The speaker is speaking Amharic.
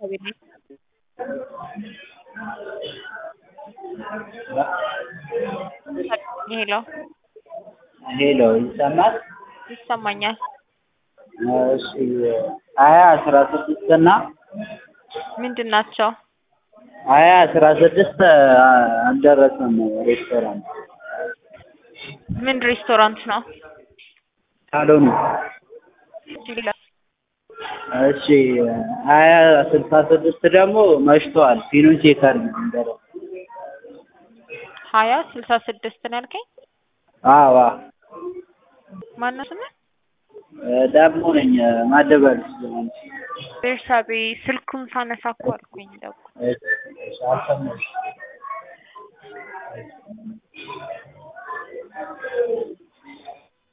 ቤት ነኝ። ሄሎ ሄሎ ይሰማል? ይሰማኛል። እሺ ሀያ አስራ ስድስት እና ምንድን ናቸው? ሀያ አስራ ስድስት አልደረሰም ሬስቶራንት ምን ሬስቶራንት ነው? ሳሎኑ እሺ ሀያ ስልሳ ስድስት ደግሞ መሽቷል ፊኑ ቼክ አድርጊ እንደረሰ ሀያ ስልሳ ስድስት ነው ያልከኝ? አዎ ማነው ስምህ? ደግሞ ነኝ ማደበር ቤርሳቤ ስልኩን ሳነሳ እኮ አልኩኝ ደግሞ አልሰማሁሽም